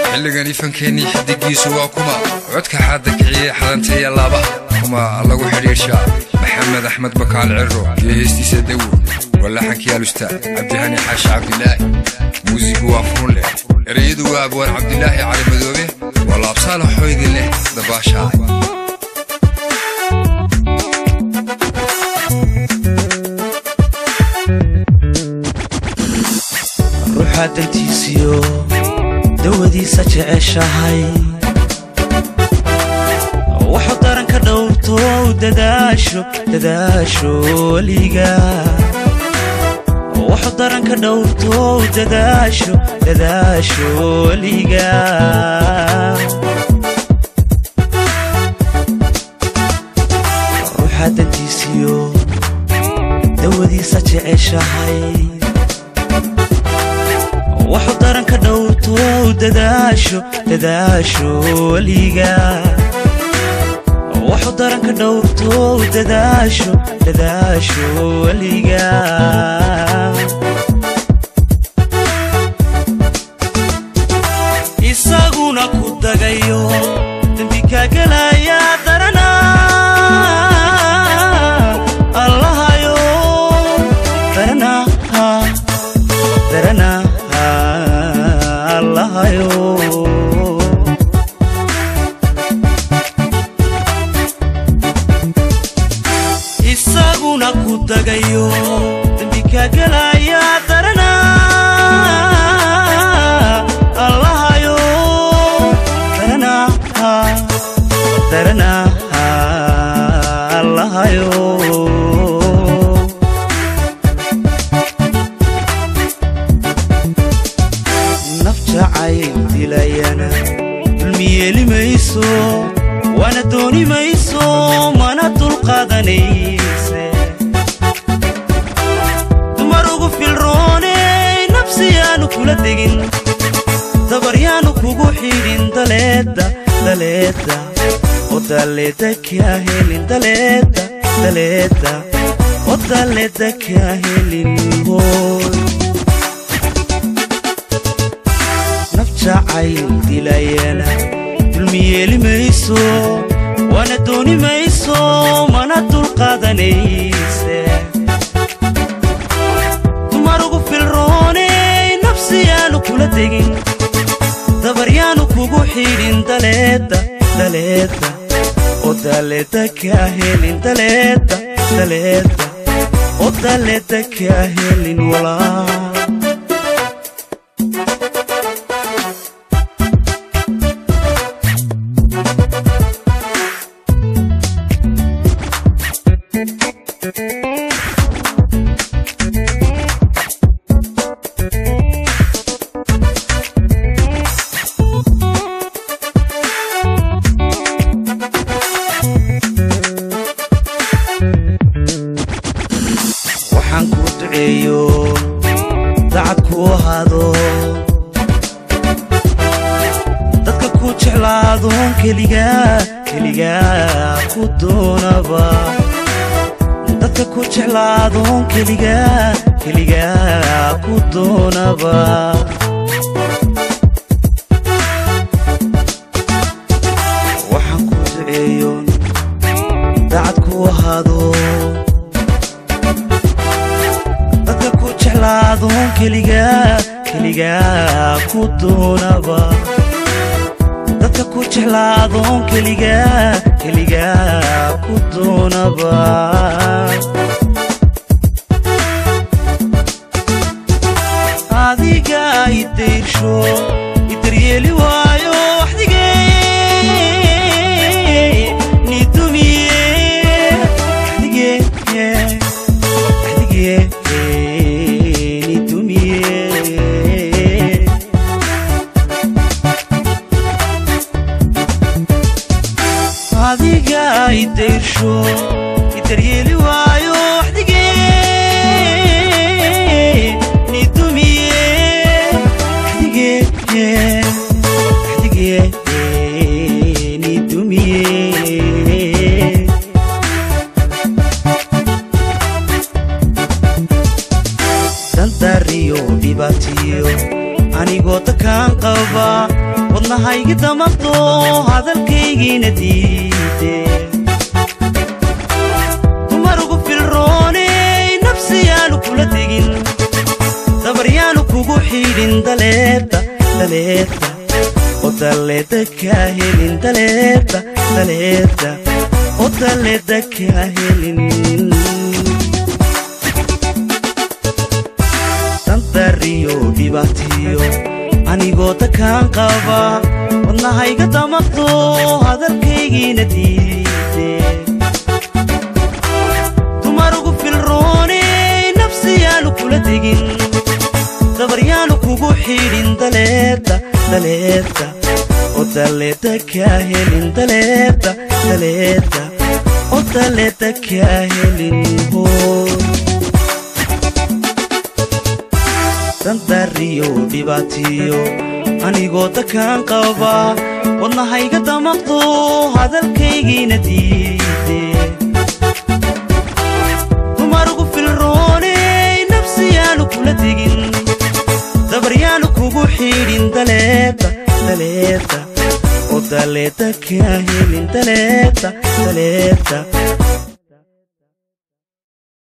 xilligani fankeenii xidigiisu waa kuma codka xaadda kiciye xadanteeya laabaha kuma lagu xidhiirshaa maxamed axmed bakaal ciro iyo heestiisa dawo walaxankii alustaad cabdihani xaashi cabdilaahi muusigu waa fuun leh ereyadu waa abwaan cabdilaahi cali madoobe waa laabsaala xooydi leh dabaashaa ruuxaa dantiisiyo dawadiisa jeceshahay wuxuu daranka dhowrto dadaasho dadaasho weliga wuxuu daranka dhowrto dadaasho dadaasho weliga ruuxaa dantiisiyo dawadiisa jeceshahay wuxuu daranka dhowrto dadaasho dadaasho weliga wuxuu daranka dhowrto dadaasho dadaasho weliga isaguna ku dagayo dembi kaagelaya darana allahayo darana darana allahayo isaguna ku dagayo dembi kaagelaya darana allahayo darana darana allahayo naf jacayl dilayana dulmiyeeli mayso waana dooni mayso mana dulqaadanayse dumar ugu filrooney nafsiyaanu kula degin dabaryaanu kugu xidhin daleedda daleedda oo daleedda kaa helin daleedda daleedda oo daleedda kaa helin hooy naf jacayl dilayana dulmiyeeli mayso waana dooni mayso mana dulqaadanayse dumar ugu filrooney nafsiyaanu kula degin dabaryaanu kugu xidhin daleedda daleedda oo daleedda kaa helin daleedda daleedda oo daleedda kaa helin walaa waxaan kuu duceeyo dacad kuu ahaado dadka ku jeclaadoon keligaa keligaa ku doonaba dadka ku jeclaadoon keligaa keligaa ku doonaba waxaan kuu duceeyo dacad kuu ahaado dadka ku jeclaadoon keligaa keligaa ku doonaba dadka ku jeclaadoon keligaa keligaa ku doonaba adiga idayrsho idaryeeli waayo waxdigee nidumiye waxdigee waxdigee nidumiye adiga idayrsho idaryeeli waayo waxdigee nidumiye waxdigee waxdigee nidumiye dantariyo dhibaatiyo anigoo dakaan qaba wadnahaygi damaqdo hadalkaygiina diide dumarugu filrooney nafsiyaanu kula tegin dabaryaanu kugu xidhin daleebta daleebta oo daleeda kaa helin daleebta daleebta oo daleeda kaa helin dantariyo dhibaatiyo anigoo dakaan qaba wadnahayga damaqdo hadalkaygiina diide dumarugu filrooney nafsiyaanu kula tegin dabaryaanu kugu xidhin daleebta daleebta oo daleeda kaa helin daleebta daleebta oo daleeda kaa helin hoo dantariyo dhibaatiyo anigoo dakaan qaba wadnahayga damaqdo hadalkaygiina diide dumarugu filrooney nafsiyaanu kula tegin dabaryaanu kugu xidhin daleebta daleebta oo daleeda kaa helin daleebta daleebta